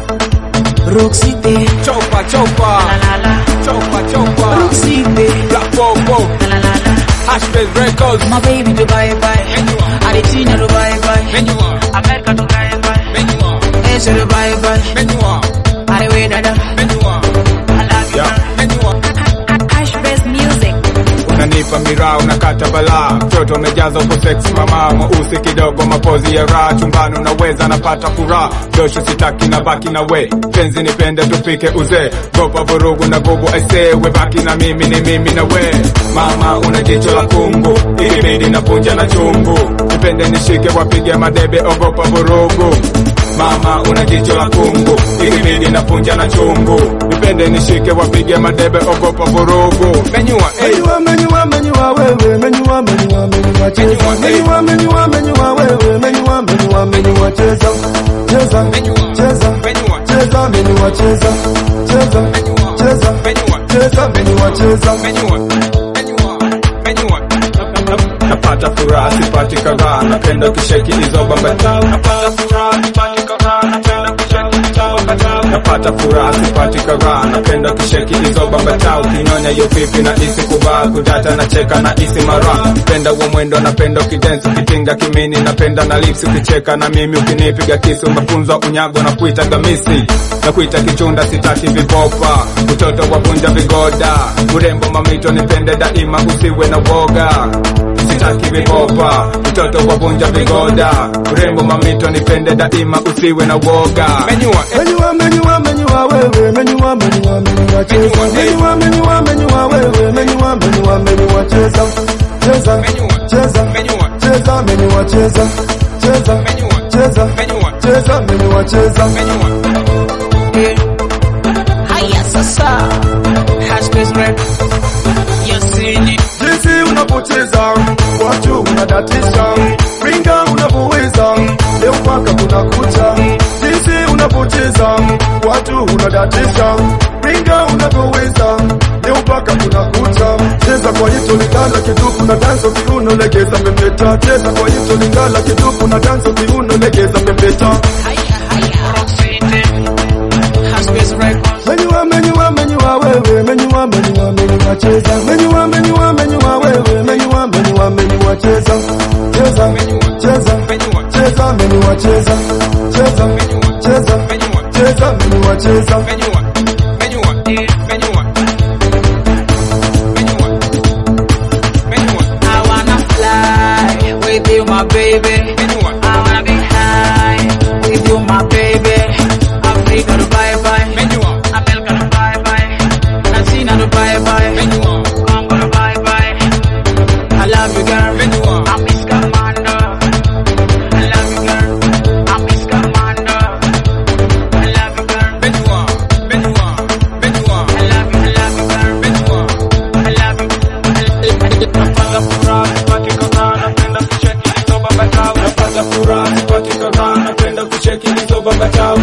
Rock City, Chopa chopa, la la la. chopa chopa. Rock City, Black Popo, la la la. Hashbase Records. My baby to bye bye. Menua, Argentina to bye bye. menua, America to bye bye. menua, Asia to bye bye. menua, Arewe dada. menua. I love you. Yeah, menua. Ashbest Music. Unanipa miraa unakata balaa, mtoto umejaza uko sex mama, mweusi kidogo, mapozi ya raha, chumbani unaweza napata furaha, dosho sitaki na baki na we, penzi nipende tupike uzee, gopa vurugu na gubu aisee, we baki na mimi ni mimi na we, mama una jicho la kungu, ilibidi na punja na chungu, nipende nishike wapige madebe, ogopa vurugu Mama una jicho la kungu, ilibidi na punja na chungu, nipende nishike wapige madebe, ogopa vurugu. Menyua, hey. Menyua, menyua, menyua wewe, menyua, menyua, menyua cheza. Menyua, Menyua, menyua, menyua wewe, menyua, menyua, menyua cheza. Cheza, Menyua. cheza, Menyua. cheza, menyua cheza. Cheza, Menyua. cheza, Menyua. cheza, menyua cheza. Menyua, menyua, menyua. Napata furaha sipati kadhaa, napenda kisheki hizo bambatao. Napata furaha sipati kadhaa, napenda kisheki hizo bambatao. Napata furaha sipati kadhaa, napenda kisheki hizo bambatao. Kinyonya hiyo pipi na isi kuvaa, kudata na cheka na isi mara. Penda huo mwendo, napenda ukidensi, ukitinga kimini, napenda na lips ukicheka na mimi, ukinipiga kisu umefunzwa unyago na kuita gamisi na kuita kichunda, sitaki vipopa, utoto wavunja vigoda, urembo mamito, nipende daima, usiwe na woga sitaki vipopa, mtoto wavunja vigoda, urembo mamito, nipende daima, usiwe na woga. Menyua, eh, Menyua, menyua, menyua wewe, menyua, menyua, menyua cheza. Menyua, eh. Menyua, menyua, menyua wewe, menyua, menyua, menyua cheza. Cheza, Menyua. cheza, Menyua. cheza, menyua cheza. Cheza, Menyua. cheza, menyua, cheza, menyua cheza. menyua. Eh. Haya sasa. Hashbase Rap. You sing it. jinsi unapocheza watu unadatisha, ringa unavyoweza leo mpaka kuna kucha. Jinsi unapocheza watu unadatisha, ringa unavyoweza leo mpaka kuna kucha. Cheza kwa hito lingala kitupu na danso kiuno, legeza pepeta. Cheza kwa hito lingala kitupu na danso kiuno, legeza pepeta. Haya haya. Rock City. Hashbase Records. Menyua, menyua, menyua wewe, menyua, menyua, menyua cheza. Menyua, menyua, menyua wewe, menyua, menyua, menyua cheza. Cheza, Menyua. cheza, Menyua. cheza, menyua cheza. Cheza, Menyua. cheza, Menyua. cheza, menyua cheza. Menyua, menyua, eh, menyua. Menyua, menyua, I wanna fly with you, my baby. menyua. I wanna be high with you, my baby. Africa to bye bye. Menyua, America to bye bye. Latina to bye bye. menyua, Congo to bye bye. I love you, girl. menyua. I'm Miss Commando. I love you, girl. I'm Miss Commando. I love you, girl. Menyua, menyua, menyua. I love you, I love you, girl. Menyua. I love you. Napata furaha sipati kadhaa, napenda kucheki hizo bambatao. Napata furaha sipati kadhaa, napenda kucheki hizo bambatao.